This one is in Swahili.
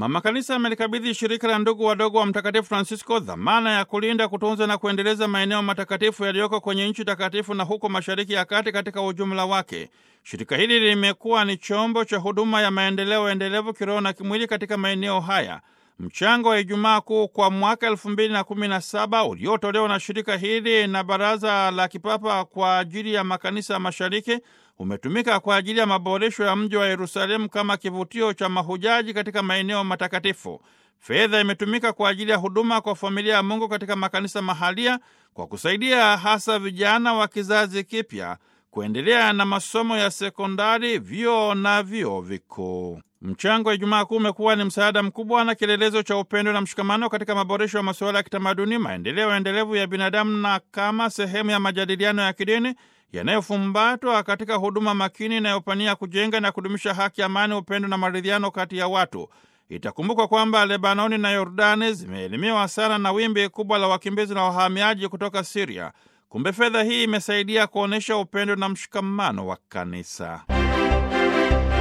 Mama Kanisa amelikabidhi shirika la ndugu wadogo wa Mtakatifu Francisco dhamana ya kulinda, kutunza na kuendeleza maeneo matakatifu yaliyoko kwenye nchi takatifu na huko Mashariki ya Kati katika ujumla wake. Shirika hili limekuwa ni chombo cha huduma ya maendeleo endelevu kiroho na kimwili katika maeneo haya. Mchango wa Ijumaa Kuu kwa mwaka elfu mbili na kumi na saba uliotolewa na shirika hili na Baraza la Kipapa kwa ajili ya makanisa ya mashariki umetumika kwa ajili ya maboresho ya mji wa Yerusalemu kama kivutio cha mahujaji katika maeneo matakatifu. Fedha imetumika kwa ajili ya huduma kwa familia ya Mungu katika makanisa mahalia kwa kusaidia hasa vijana wa kizazi kipya kuendelea na masomo ya sekondari, vyuo na vyuo vikuu. Mchango wa Ijumaa Kuu umekuwa ni msaada mkubwa na kielelezo cha upendo na mshikamano katika maboresho ya masuala ya kitamaduni, maendeleo endelevu ya binadamu na kama sehemu ya majadiliano ya kidini yanayofumbatwa katika huduma makini inayopania kujenga na kudumisha haki, amani, upendo na maridhiano kati ya watu. Itakumbukwa kwamba Lebanoni na Yordani zimeelimiwa sana na wimbi kubwa la wakimbizi na wahamiaji kutoka Siria. Kumbe fedha hii imesaidia kuonyesha upendo na mshikamano wa kanisa.